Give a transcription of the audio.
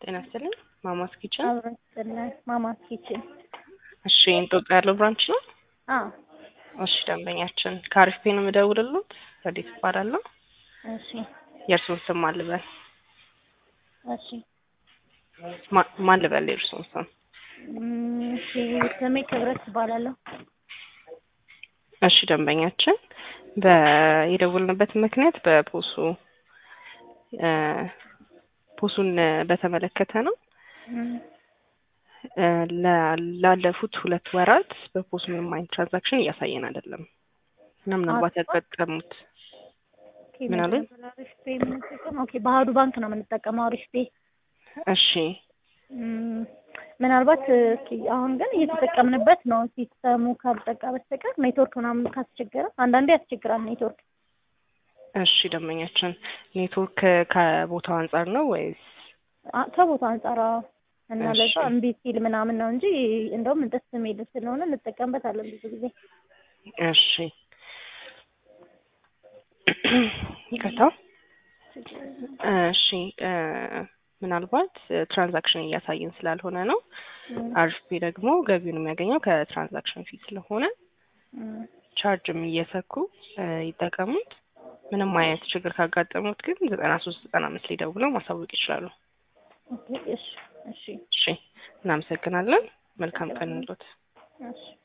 ጤና ይስጥልኝ። ማማስ ኪችን። አብረን ስለ ማማስ ኪችን። እሺ እንጦጦ ያለው ብራንች ነው። አዎ እሺ ደንበኛችን ከአሪፍ ፔ ነው የምደውልልዎት። ረዲት እባላለሁ። እሺ የእርስዎን ስም ማን ልበል? እሺ ማ- ማን ልበል የእርስዎን ስም? እም፣ እሺ ስሜ ክብረት እባላለሁ። እሺ ደንበኛችን በ- የደወልንበት ምክንያት በፖሱ እ፣ ፖሱን በተመለከተ ነው። እም፣ እ፣ ላ- ላለፉት ሁለት ወራት በፖሱ ምንም አይነት ትራንዛክሽን እያሳየን አይደለም እና ምናልባት ያጋጠሙት ኦኬ ምን አሉኝ? መጀመሪያ አሪፍ ፔ የምንጠቀመው ኦኬ በአሀዱ ባንክ ነው የምንጠቀመው አሪፍ ፔ። እሺ እም፣ ምናልባት እስኪ አሁን ግን እየተጠቀምንበት ነው። ሲስተሙ ካልጠቃ በስተቀር ኔትወርክ ምናምን ካስቸገረ አንዳንዴ ያስቸግራል ኔትወርክ። እሺ ደንበኛችን ኔትወርክ ከቦታው አንጻር ነው ወይስ? አ- ከቦታ አንጻር አዎ። እና እሺ። ለዛ እምቢ ሲል ምናምን ነው እንጂ እንደውም ደስ የሚል ስለሆነ እንጠቀምበታለን ብዙ ጊዜ። እሺ ይቅርታ። እሺ እ፣ ምናልባት ትራንዛክሽን እያሳየን ስላልሆነ ነው። እም፣ አሪፍ ፔ ደግሞ ገቢውን የሚያገኘው ከትራንዛክሽን ፊት ስለሆነ እም፣ ቻርጅም እየሰኩ እ፣ ይጠቀሙት። ምንም አይነት ችግር ካጋጠሙት ግን ዘጠና ሶስት ዘጠና አምስት ላይ ደውለው ማሳወቅ ይችላሉ። ኦኬ እሺ እሺ እሺ እናመሰግናለን። መልካም ቀን እንሎት። እሺ